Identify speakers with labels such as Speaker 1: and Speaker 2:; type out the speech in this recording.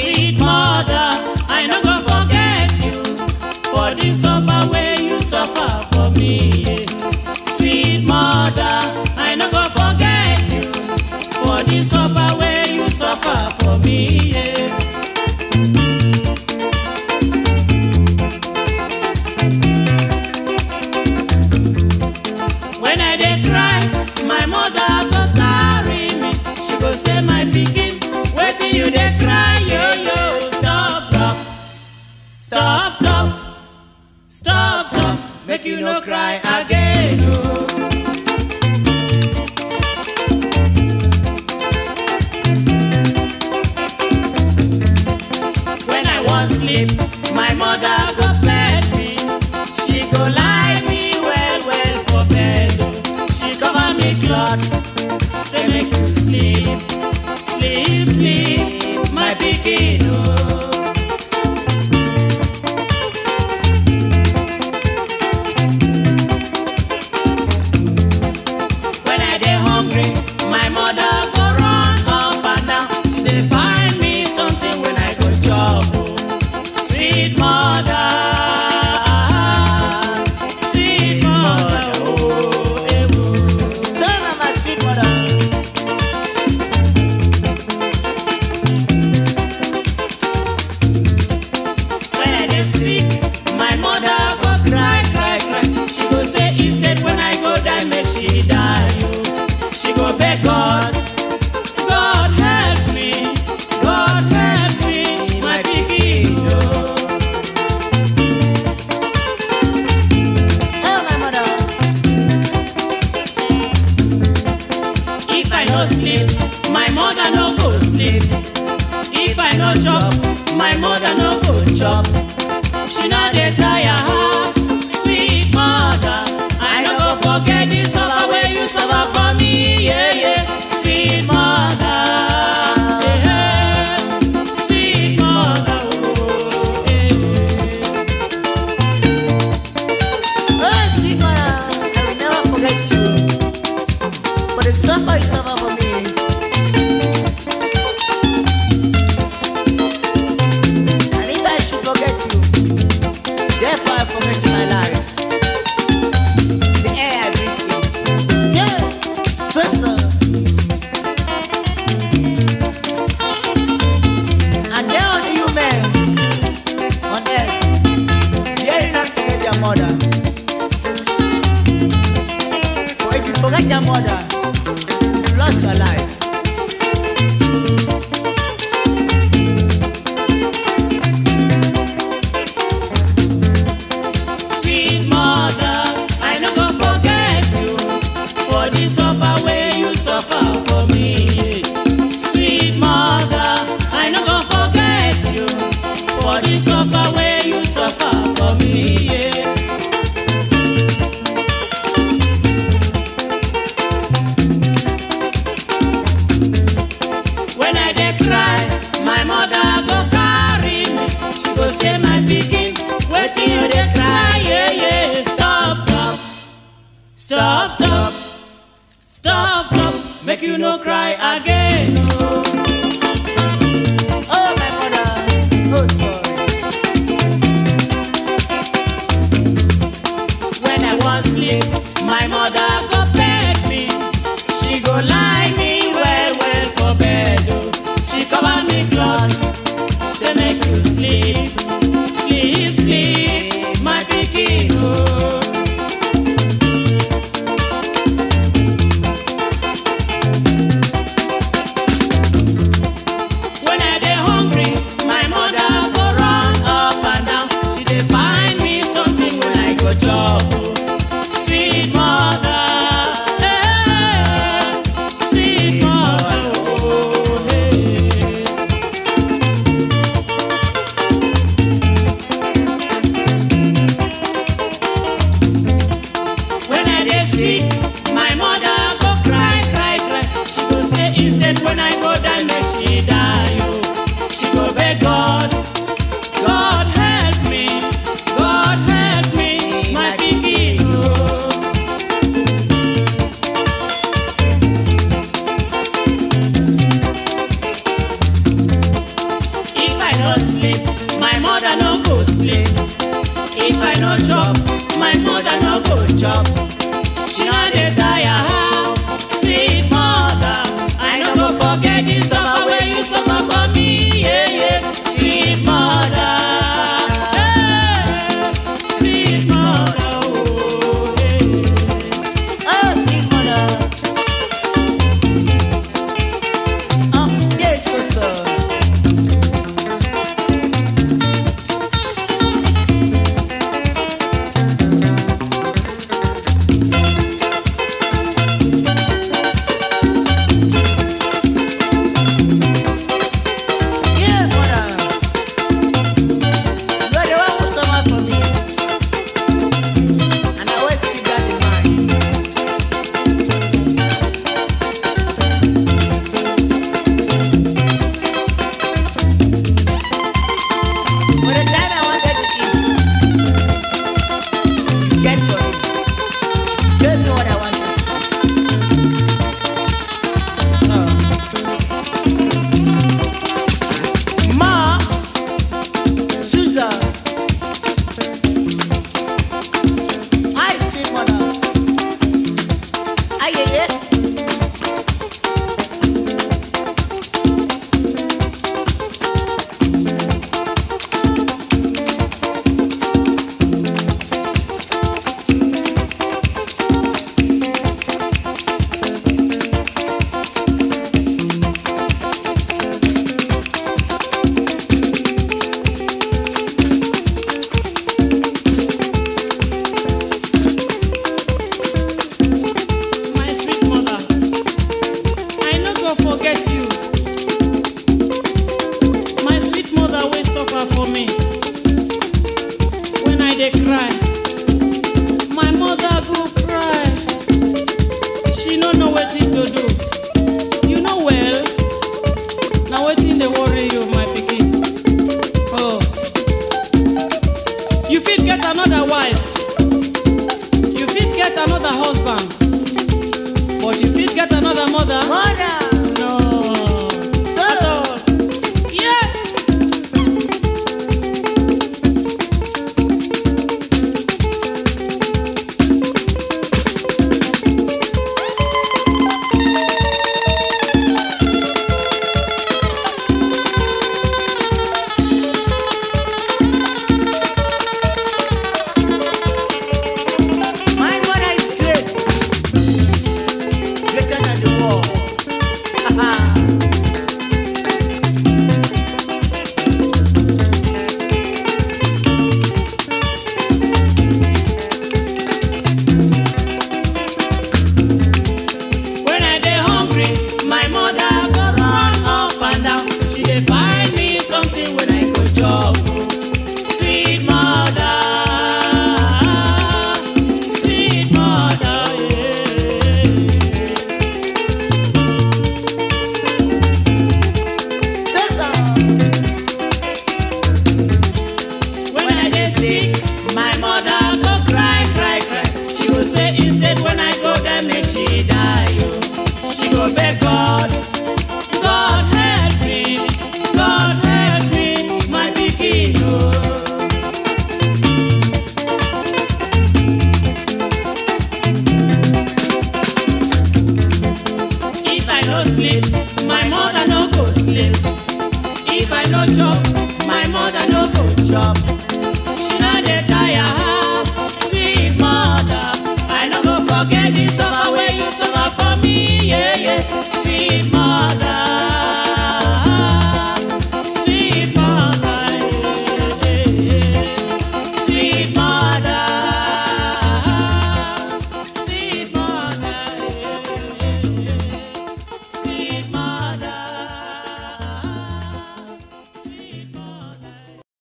Speaker 1: Sweet mother, I no go forget you for the suffer wey you suffer for me. Sweet mother, I no go forget you for the suffer wey you suffer for me. Yeah. When I dey cry, my mother go carry me. She go say, my pikin, wetin you dey cry, yo yo. Stop, stop, stop, stop, stop, stop. Make you no cry again, oh. When I wan sleep, my mother go bed me. She go lie me well well for bed. oh. She cover me cloth, say make you sleep, sleep, sleep, my pikin. Oh. When I dey hungry, my mother go run up and down. She dey find me something when I go chop. oh. Sweet mother, sweet mother, oh, eh, oh. So mama, sweet mother. When I dey sick, my mother go cry, cry, cry. She go say instead when I go die, make she die. oh. She go beg God, God help me, God help me, my pikin. oh.
Speaker 2: Oh, my mother.
Speaker 1: If I no sleep, my mother no go sleep. If I no chop, my mother no go chop. She no dey tire her, sweet mother. I no go forget the suffer wey you suffer for me, yeah yeah. Sweet mother, eh, eh. sweet mother, oh, eh.
Speaker 2: Oh, sweet mother, I will never forget you. For the suffer you suffer for me. And if I should forget you, therefore I forget my life. The air I breathe in. Yeah, so so. And there are you men on earth, dare you not forget your mother. For if you forget your mother, you've lost your life.
Speaker 1: Sweet mother, I no go forget you for the suffer wey you suffer for me. Sweet mother, I no go forget you for the suffer wey you suffer for me. Yeah. When I dey cry, my mother go carry me. She go say, my pikin, wetin you dey cry? Yeah, yeah. Stop, stop, stop, stop, stop, stop. Make you no cry again. Oh.
Speaker 2: Oh, my mother, oh, sorry.
Speaker 1: When I wan sleep, my mother go beg me. She go lie me well well for bed. Oh. She cover me cloth, say make you sleep, sleep, sleep, my pikin. Oh. chop. She no dey tire how. Sweet mother, I no go forget the suffer wey you suffer for me. Yeah, yeah. Sweet mother, hey, sweet mother, oh, yeah.
Speaker 2: Oh, sweet mother. Oh, yes, so so. Yeah, mother. You are the one who suffer for me. And I always keep that in mind. For the time I wanted to eat, you get for me. Gave me what I wanted. Oh. Ma, Susan, I see mother. Aye, aye, aye.
Speaker 1: My sweet mother, I no go forget you. My sweet mother wey suffer for me. When I dey cry, my mother go cry. She no know wetin to do. You know well, na wetin dey worry you, my pikin. Oh, you fit get another wife. You fit get another husband. But you fit get another mother?
Speaker 2: Mother,
Speaker 1: No.
Speaker 2: So-
Speaker 1: At all. Yeah.
Speaker 2: my mother is great. Greater than the world.
Speaker 1: When I dey hungry, my mother go run up and down. She dey find me something when I go chop. Sweet mother, sweet mother, yeah.
Speaker 2: So, so.
Speaker 1: When I dey sick, my mother go cry, cry, cry. She go say instead when I go there make she die. Oh. She go beg God, God help me, God help me, my pikin. Oh. If I no sleep, my mother no go sleep. If I no chop, my mother no go chop. She no dey tire how, sweet mother. I no go forget the suffer